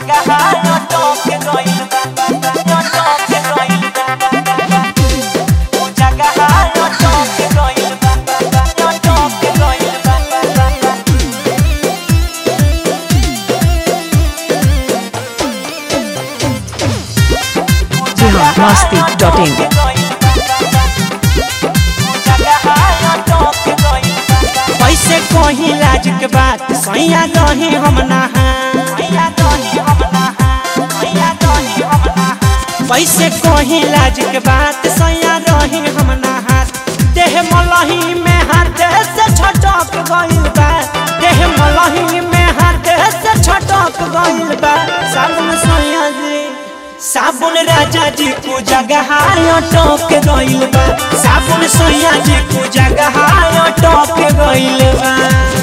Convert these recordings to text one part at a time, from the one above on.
जगह यो टोक गइल बा यो टोक गइल बा ओ जगह यो टोक गइल बा यो टोक गइल बा बिहार मस्ती डॉट इन कैसे कही लाज के बात सैया दही हम नहा कैसे कही लाज के बात सैया रही हम नहा देह मलही में हाथ से छटक गइल बा देह मलही में हाथ से छटक गइल बा साबुन सैया जी साबुन राजा जी को जगह टोक गइल बा साबुन सैया जी को जगह टोक गइल बा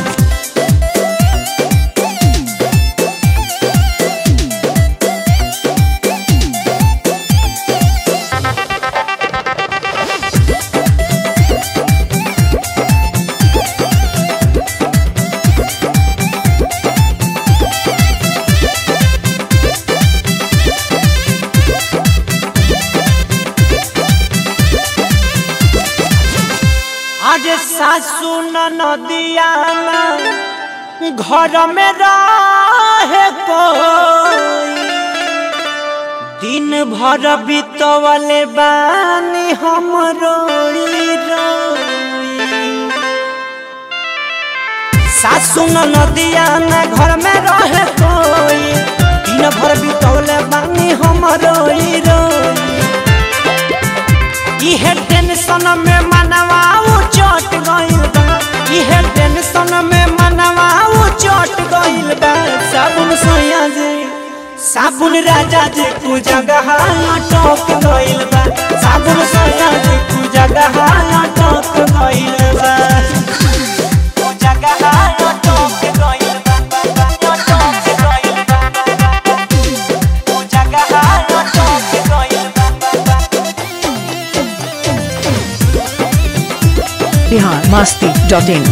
आज सासू नदिया में घर में रहे कोई दिन भर बितवले बानी हम रोई रोई सासू नदिया में घर में रहे कोई दिन भर बितवले बानी हम रोई रोई इहे टेंशन में मनवा चोट गइल बा इहे टेंशन में मनवा चोट गइल बा साबुन सोया जी साबुन राजा जी को जगह टोक गइल बा साबुन सोया जी को जगह टोक गइल बा को जगह टोक गइल बा टोक गइल बा को जगह टोक गइल बा बिहार मस्ती डॉट इन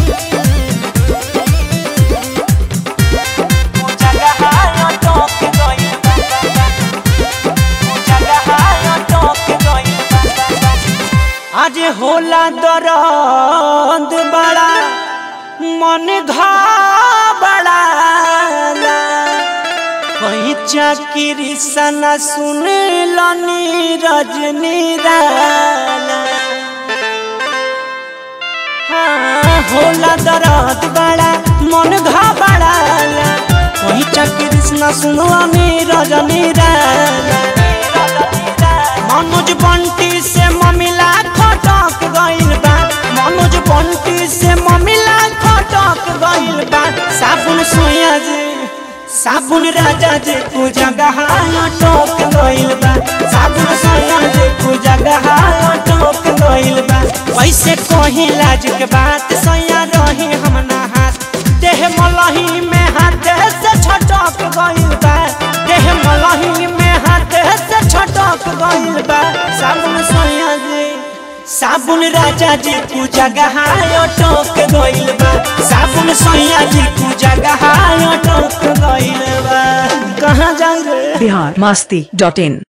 आज होला दर्द बड़ा मन घबड़ा कहीं चाकरी सना सुन लनी रजनी राला हाँ, होला दर्द बड़ा मन घबड़ाला कोई चक्र न सुनवानी रजनी राला मनोज बंटी से ममिला खटक गइल बा मनोज बंटी से ममिला खटक गइल बा साबुन सोया जी साबुन राजा जी को जगह टोक गइल बा साबुन सोया जी को जगह टोक गइल बा वैसे कहीं लाज के बात सैया रही हम हाथ देह मलही में हाथ से छटक गइल बा देह मलही में हाथ से छटक गइल बा साबुन सैया जी साबुन राजा जी को जगह टोक गइल बा साबुन सैया जी को जगह टोक गइल बा कहाँ जाई रे बिहार मस्ती डॉट इन